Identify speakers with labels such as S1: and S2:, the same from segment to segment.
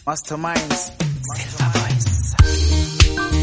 S1: Masterminds.
S2: Silver Voice.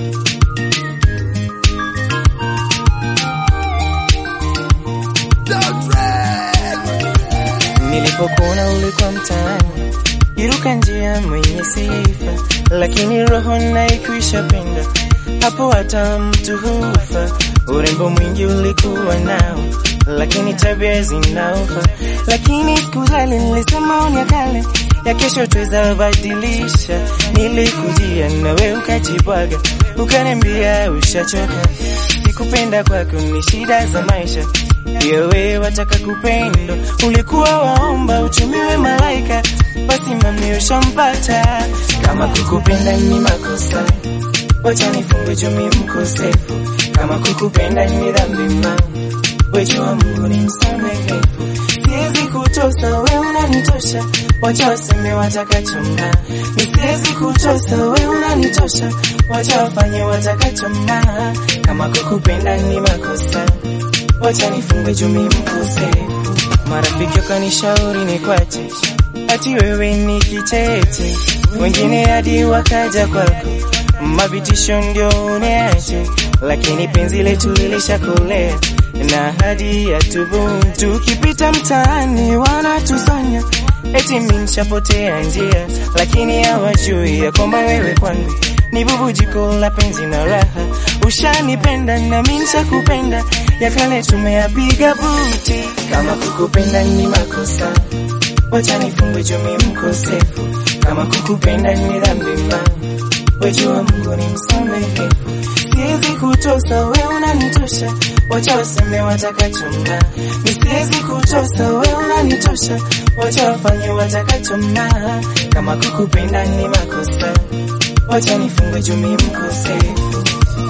S2: Nilipokuona ulikuwa mtaani, iruka njia mwenye sifa, lakini roho naikwisha penda, hapo hata mtu hufa. Urembo mwingi ulikuwa nao, lakini tabia zinaufa. Lakini sikujali, nilisema onya kale ya kesho tweza badilisha. Nilikujia nawe ukajibwaga, ukaniambia ushachoka. Sikupenda kwako ni shida za maisha, pia wewe wataka kupendo. Ulikuwa waomba utumiwe malaika, basi mami ushampata. Kama kukupenda ni makosa, wacha nifunge jumi mkosefu. Kama kukupenda ni dhambi ma, wejua Mungu ni msamehevu. Siwezi kutosa, we unanitosha, wacha waseme watakachoma. Ni siwezi kutosa, we unanitosha, wacha wafanye watakachoma. Kama kukupenda ni makosa, wacha nifunge jumi mkosefu. Marafiki wakanishauri nikwache, ati wewe ni kicheche, wengine hadi wakaja kwako, mavitisho ndio uniache, lakini penzi letu lilishakolea na hadi ya tubu. Tukipita mtaani wanatusanya eti mimi nishapotea njia, lakini hawajui ya kwamba wewe kwangu ni bubujiko la penzi na raha. Ushanipenda na mimi nishakupenda, ya kale tumeyapiga buti. Kama kukupenda ni makosa, wacha nifungwe jumi mkosefu. Kama kukupenda ni dhambi ma, wejua Mungu ni msamehevu. Siwezi kutosa, we unanitosha, wacha waseme watakachoma. Ni siwezi kutosa, we unanitosha, wacha wafanye watakachoma. Kama kukupenda ni makosa, wacha nifungwe jumi mkosefu.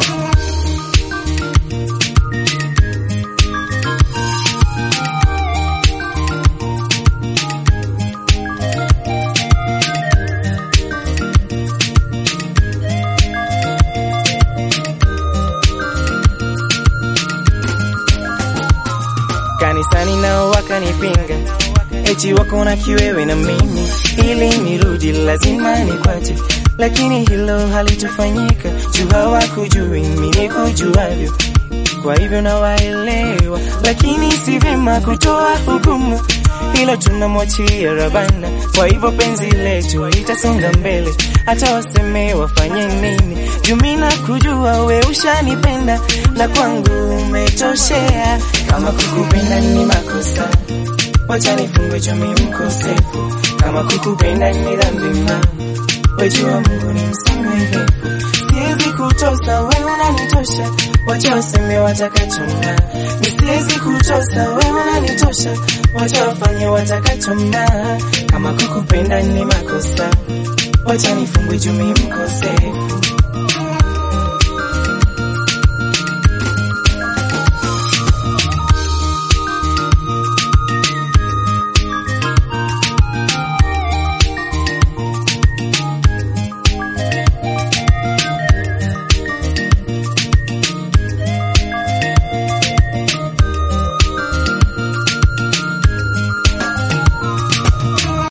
S2: Kanisani nao wakanipinga, eti wako na kiwewe na mimi, ili nirudi lazima nikwache, lakini hilo halitofanyika, juu hawakujui mimi nikujuavyo, kwa hivyo nawaelewa, lakini si vyema kutoa hukumu, hilo tunamwachia Rabana. Kwa hivyo penzi letu litasonga mbele, hata waseme wafanye nini, juu mimi nakujua we ushanipenda, na kwangu umetoshea. Kama kukupenda ni makosa, wacha nifungwe jumi mkosefu. Kama kukupenda ni dhambi ma, wejua Mungu ni msamehevu. Siwezi kutosa, we unanitosha, wacha waseme watakachoma. Ni siwezi kutosa, we unanitosha, wacha wafanye watakachoma. Kama kukupenda ni makosa, wacha nifungwe jumi mkosefu.